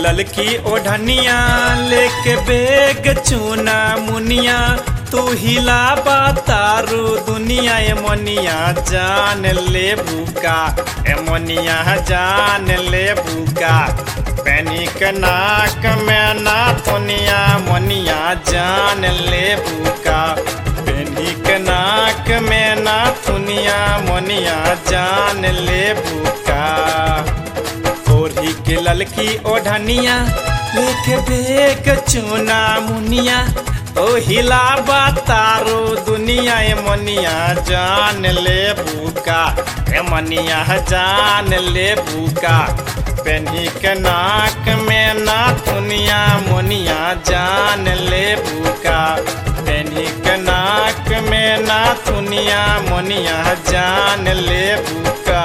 ललकी ओढ़निया लेके बेग चूना मुनिया तू हिला तारू दुनिया ए मोनिया जान ले बुका ए मोनिया जान ले बुका पैनिक नाक में ना तुनिया मोनिया जान ले बुका पैनिक नाक में ना तुनिया मोनिया जान ले बुका ओढ़ी के ललकी ओढ़निया लेके बेग चूना मुनिया ओ हिला तारो दुनिया ए मनिया जान ले बुका ए मनिया जान ले बुका पेनी के नाक में ना दुनिया मोनिया जान ले बुका पेनी के नाक में ना दुनिया मोनिया जान ले बुका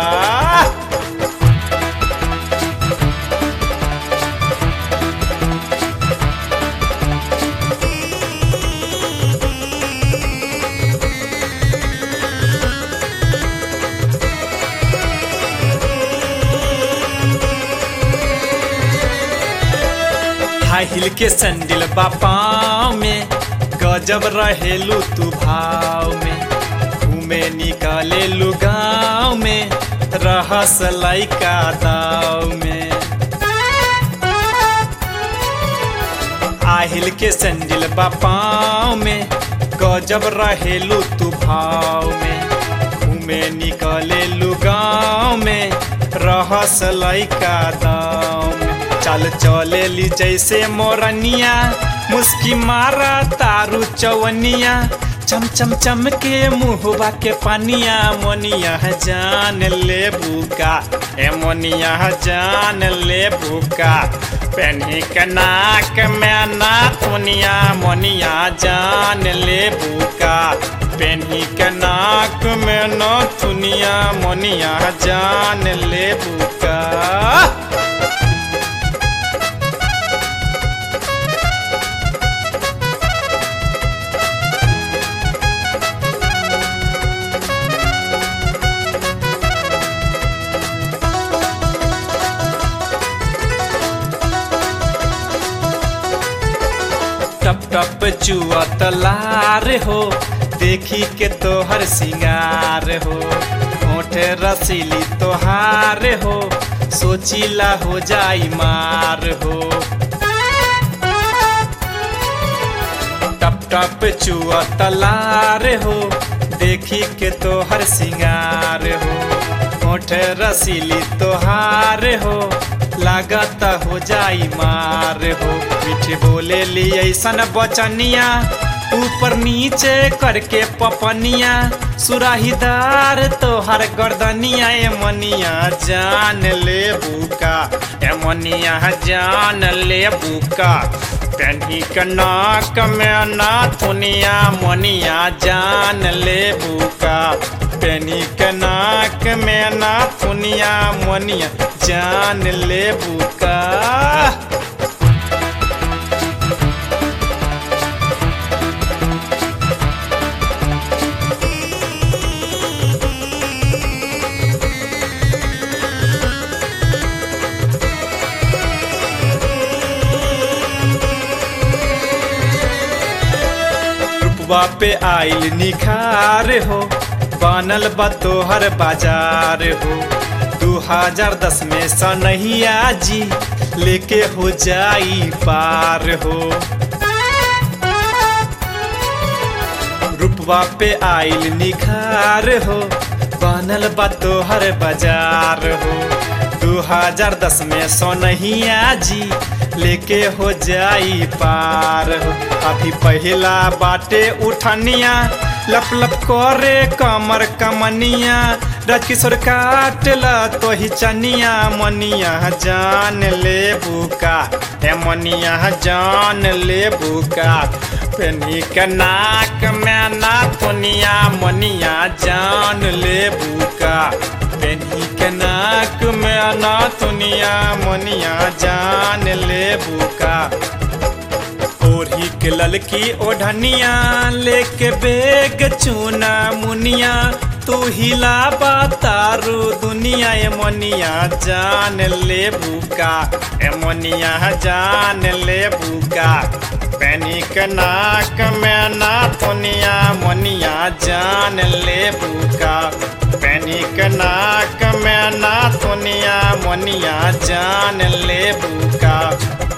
हाई हिल के सैंडल बापाव में गजब रहेलू तू भाव में घूमे निकाले लू गाँव में रहस लैका दाव में आहिल के सैंडल बापाव में गजब रहेलू तू भाव में घूमे निकाले लू गाँव में रहस लैका दाव में चल चले ली जैसे मोरनिया मुस्की मारा तारू चवनिया चम चम चम के मुहबा के पानिया मोनिया जान ले बुका ए मोनिया जान ले बुका पेन्ही के नाक में ना थुनिया मोनिया जान ले बुका पेन्ही के नाक में न थुनिया मोनिया जान ले बुका टप टप चुआ तलार हो देखी के तोहर सिंगार हो होठ रसीली तोहार हो सोचीला हो जाई मार हो टप टप चुआ तलार हो देखी के तोहर सिंगार हो होठ रसीली तोहार हो लागत हो जाई मार हो मीठे बोले ली ऐसन बचनिया ऊपर नीचे करके पपनिया सुराहीदार तोहर गर्दनिया ए मनिया जान ले बुका ए मनिया जान ले बुका पेन्ही के नाक में ना थुनिया मनिया जान ले बुका पेनी के नाक में ना थुनिया मनिया जान ले बुका रूपवा पे आइल निखार हो बनल बा तोहर बाजार हो दू हजार दस में सनहिया जी लेके हो जाई पार हो रूपवा पे आइल निखार हो बनल बा तोहर बाजार हो दू हजार दस में सोनहिया जी लेके हो जाई पार हो अभी पहला बाटे उठनिया लप लप करे कमर कमनिया राजकिशोर काटला तो ही चनिया मनिया जान ले बुका ए मनिया जान ले बुका पेनी के नाक में ना तुनिया मनिया जान ले बुका पेनी के नाक में ना तुनिया मनिया जान ले बुका ओढ़ी के ललकी ओढ़निया लेके बेग चूना मुनिया तू हिला तारू दुनिया ए मोनिया जान ले बुका ए मोनिया जान ले बुका पैनिक नाक में ना थुनिया मोनिया जान ले बुका पैनिक नाक में ना थुनिया मोनिया जान ले बुका